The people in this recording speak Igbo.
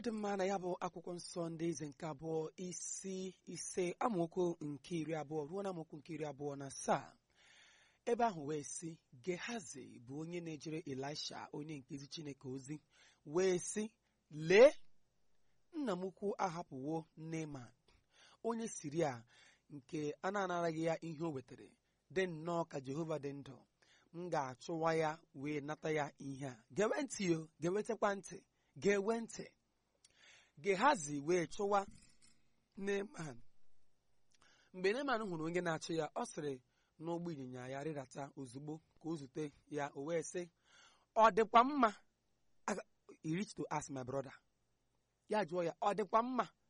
dị mma na ya bụ akwụkwọ nsọ ndị eze nke abụọ isi ise amaokwu nke iri abụọ ruo na amaokwu nke iri abụọ na asaa ebe ahụ wee sị gehazi bụ onye na-ejere elisha onye nke ezi chineke ozi wee sị lee nna m ukwu ahapụwo neman onye siria nke a na-anaraghị ya ihe o wetara dị nnọọ ka jehova dị ndụ m ga-achụwa ya wee nata ya ihe a gewe ntị o gewetakwa ntị gewe ntị gehazi wee chụwa neman mgbe neman hụrụ onye na-achụ ya ọ sịrị n'ụgbọ ịnyịnya ya rịdata ozugbo ka o zute ya o wee sị ọ dịkwa mma Aga- he reached to ask my brother ya jụọ ya ọ dịkwa mma